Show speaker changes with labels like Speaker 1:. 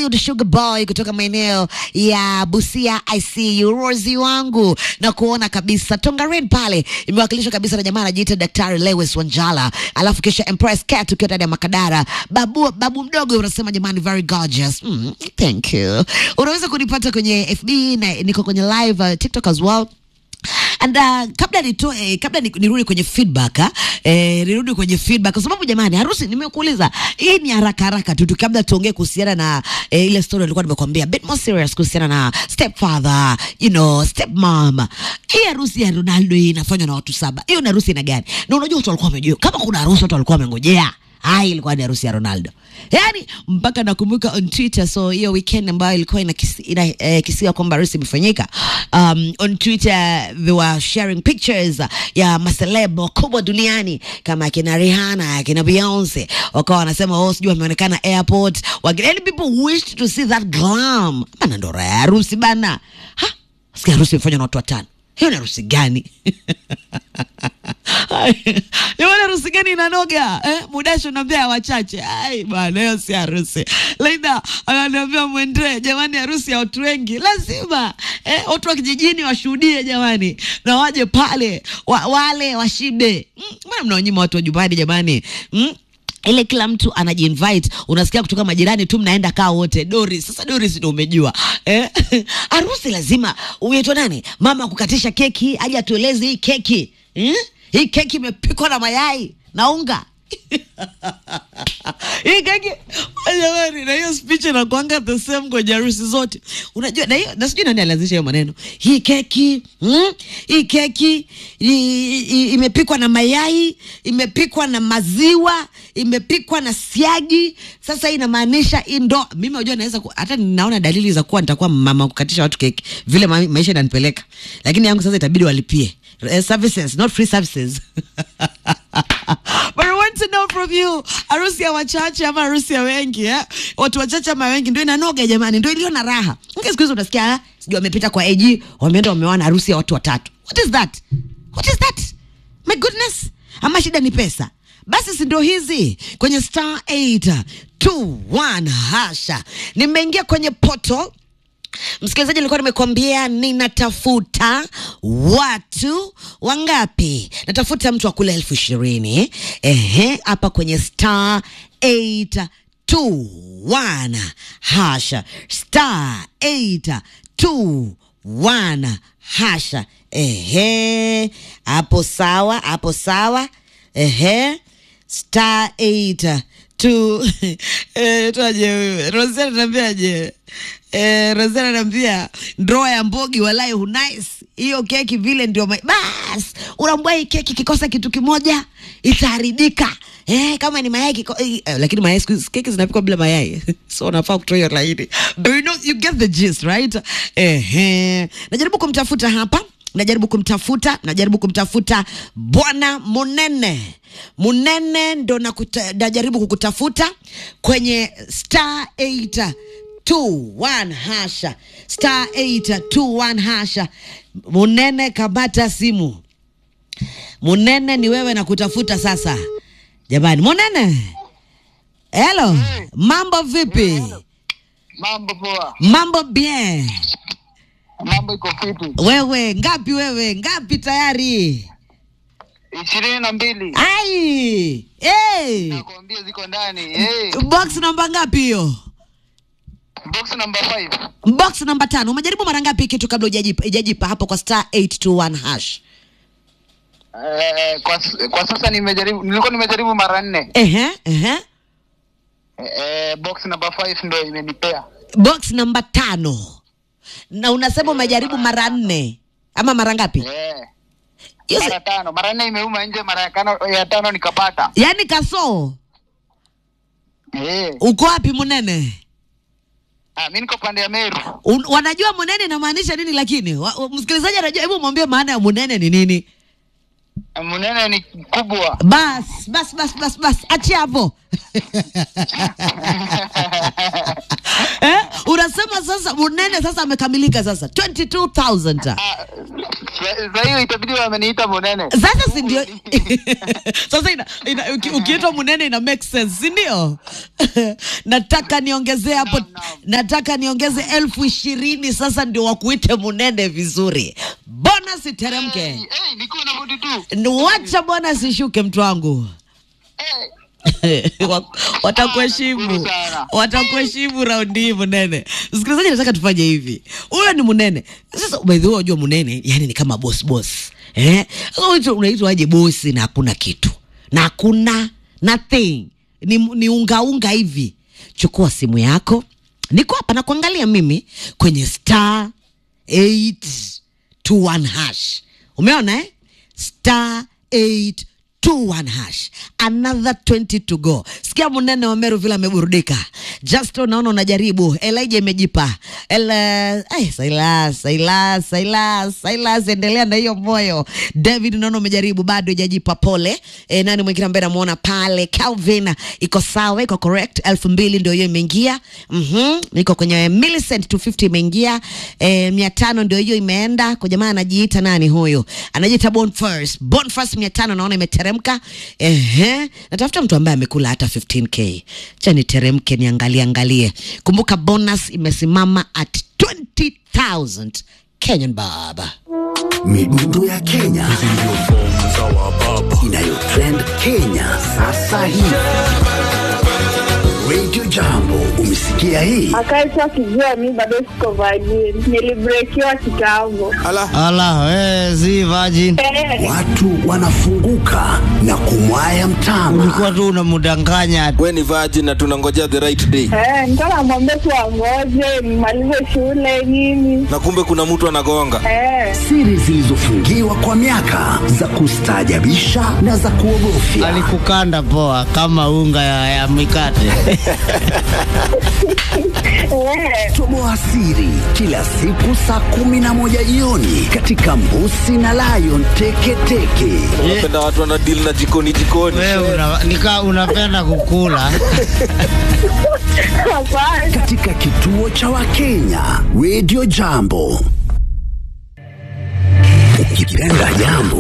Speaker 1: Eliud Sugar Boy kutoka maeneo ya Busia ICU, Rozi wangu na kuona kabisa Tongaren pale imewakilishwa kabisa na jamaa anajiita Daktari Lewis Wanjala, alafu kisha Empress Cat ukiwa ndani ya Makadara. Babu, babu mdogo unasema jamani, very gorgeous. Mm, thank you. Unaweza kunipata kwenye FB na niko kwenye live uh, TikTok as well and uh, kabla nitoe eh, kabla ni- nirudi kwenye feedback ha? eh, nirudi kwenye feedback kwa sababu jamani, harusi nimekuuliza, hii ni haraka haraka tu tu, kabla tuongee kuhusiana na eh, ile story nilikuwa nimekwambia bit more serious kuhusiana na stepfather, you know, stepmom. Hii harusi ya Ronaldo hii inafanywa na watu saba, hiyo ni harusi ina gani? Na unajua watu walikuwa wamejua kama kuna harusi watu walikuwa wamengojea Hai, ilikuwa ni harusi ya Ronaldo. Yaani mpaka nakumbuka on Twitter, so hiyo weekend ambayo ilikuwa inakisi, ina, eh, kisiwa kwamba harusi imefanyika. Um, on Twitter they were sharing pictures ya maseleb wakubwa duniani kama akina Rihanna, akina Beyonce. Wakawa wanasema oh, sijui wameonekana airport. Wageni people wished to see that glam. Bana ndo raha ya harusi bana. Ha? Sikia harusi imefanywa na watu watano. Hiyo ni harusi gani? Jamani, harusi gani inanoga eh? Mudasho naambia wachache. Ai bwana, hiyo si harusi. Laida ananiambia mwendee, jamani, harusi ya watu wengi lazima eh, watu wa kijijini washuhudie jamani, na waje pale wa, wale washibe. Mm, Mbona mnaonyima watu wa nyumbani jamani? Mm? ile kila mtu anajiinvite, unasikia kutoka majirani tu, mnaenda kaa wote. Doris, sasa Doris ndio umejua eh? harusi lazima uitwe nani, mama kukatisha keki, aje atueleze hii keki eh? hii keki imepikwa na mayai na unga hii keki jamani, na hiyo speech inakuanga the same kwenye harusi zote, unajua. Na hiyo na sijui nani alianzisha hiyo maneno, hii keki mm, hii keki i- i- imepikwa na mayai, imepikwa na maziwa, imepikwa na siagi. Sasa hii inamaanisha hii ndo mimi, unajua, naweza ku- hata ninaona dalili za kuwa nitakuwa mama kukatisha watu keki vile ma maisha inanipeleka, lakini yangu sasa itabidi walipie eh, services not free services But I want to know from you, harusi ya wachache ama harusi ya wengi eh? Watu wachache ama wengi ndio inanoga jamani, ndio iliyo na raha. Nge siku hizi unasikia ah, sijui wamepita kwa AG, wameenda wameona harusi ya watu watatu. What is that? What is that? My goodness. Ama shida ni pesa. Basi si ndio hizi kwenye star 821 hasha. Nimeingia kwenye portal Msikilizaji, nilikuwa nimekwambia ninatafuta watu wangapi? Natafuta mtu wa kula elfu ishirini ehe, hapa kwenye star 821 hasha, star 821 hasha, ehe, hapo sawa, hapo sawa, ehe, star 8 tu eh, tuaje huyu Rosana anambiaje? Eh, Rosana anambia ndoa ya Mbogi walai hunais hiyo keki vile ndio ma- bas, unaambia hii keki kikosa kitu kimoja itaharibika. Eh, kama ni mayai kiko, eh, eh, lakini mayai siku hizi keki zinapikwa bila mayai so unafaa kutoa hiyo laini, but you know you get the gist right. Eh, eh. najaribu kumtafuta hapa najaribu kumtafuta najaribu kumtafuta bwana munene munene ndo nakuta- najaribu kukutafuta kwenye star 821 hasha star 821 hasha munene kamata simu munene ni wewe nakutafuta sasa jamani munene helo mambo vipi
Speaker 2: Mambo poa,
Speaker 1: mambo bien
Speaker 2: mambo iko fiti.
Speaker 1: wewe ngapi wewe ngapi tayari
Speaker 2: ishirini na mbili
Speaker 1: ai hey.
Speaker 2: nakwambia ziko ndani. Hey,
Speaker 1: box namba ngapi hiyo
Speaker 2: box number five.
Speaker 1: box namba tano umejaribu mara ngapi hii kitu kabla hujajipa hujajipa hapo kwa star 821 hash
Speaker 2: Eh, kwa, s- kwa sasa nimejaribu, nilikuwa nimejaribu mara nne.
Speaker 1: ehe ehe
Speaker 2: Eh, box number five ndo imenipea
Speaker 1: box namba tano na unasema umejaribu mara nne ama mara ngapi
Speaker 2: eh,
Speaker 1: Hiyo si-
Speaker 2: mara tano. Mara nne imeuma nje, mara ya tano, ya tano nikapata.
Speaker 1: yaani kasoo
Speaker 2: Eh,
Speaker 1: uko wapi munene
Speaker 2: ah, mi niko pande ya Meru.
Speaker 1: Un, wanajua munene inamaanisha nini lakini wa, wa- msikilizaji anajua hebu mwambie maana ya munene ni nini
Speaker 2: Munene ni kubwa.
Speaker 1: bas bas bas bas bas achia hapo eh, unasema sasa munene sasa amekamilika sasa 22000
Speaker 2: Ah, Sa- Saa hiyo itabidi wameniita Munene.
Speaker 1: sasa si ndio sasa ina, ina, uki- ukiitwa munene ina make sense si ndio nataka niongezee hapo
Speaker 2: Naam, naam.
Speaker 1: nataka niongeze elfu ishirini sasa ndio wakuite munene vizuri bonus iteremke
Speaker 2: Hey, hey, niko na budi tu.
Speaker 1: wacha bonus ishuke mtu wangu
Speaker 2: Hey,
Speaker 1: Wa- watakuheshimu
Speaker 2: Nashukuru sana.
Speaker 1: watakuheshimu raundi hii munene msikilizaji nataka tufanye hivi huyo ni munene sasa by the way unajua munene yani ni kama boss boss eh sasa wewe unaitwa aje bosi na hakuna kitu na hakuna nothing ni, ni unga unga hivi chukua simu yako niko hapa na kuangalia mimi kwenye star 821 hash umeona eh star 821 hash another 20 to go sikia munene wa meru vile ameburudika just unaona unajaribu elija imejipa El, ay, silas silas silas silas endelea na hiyo moyo david unaona umejaribu bado ijajipa pole e, nani mwingine ambaye namuona pale calvin iko sawa iko correct elfu mbili ndio hiyo imeingia mm-hmm. iko kwenye millicent 250 imeingia e, mia tano ndio hiyo imeenda kwa jamaa anajiita nani huyu anajiita bonfirst bonfirst mia tano naona imeteremka ehe natafuta mtu ambaye amekula hata 15k cha niteremke niangalie angalie kumbuka bonus imesimama at 20000 kenyan baba
Speaker 3: midundo ya Kenya inayotrend Kenya sasa hivi. Radio Jambo, umesikia hii?
Speaker 4: akaitwa akijua mi bado siko virgin nilibrekiwa kitambo
Speaker 5: Ala, we, si virgin.
Speaker 4: Eh,
Speaker 3: Watu wanafunguka na kumwaya mtama.
Speaker 5: Ulikuwa tu unamdanganya.
Speaker 6: we ni virgin na tunangojea the right day
Speaker 4: eh, nilikuwa namwambia tu angoje nimalize shule nini
Speaker 6: na kumbe kuna mtu anagonga
Speaker 4: eh,
Speaker 3: Siri zilizofungiwa kwa miaka za kustaajabisha na za kuogofya.
Speaker 5: Alikukanda poa kama unga ya, ya mikate.
Speaker 4: eh,
Speaker 3: Toboa siri kila siku saa kumi na moja jioni katika Mbusi na Lion Teketeke.
Speaker 6: unapenda watu wana deal na jikoni jikoni
Speaker 5: Wewe una, nika unapenda kukula.
Speaker 4: hapana
Speaker 3: katika kituo cha Wakenya Radio Jambo. Ukipenda jambo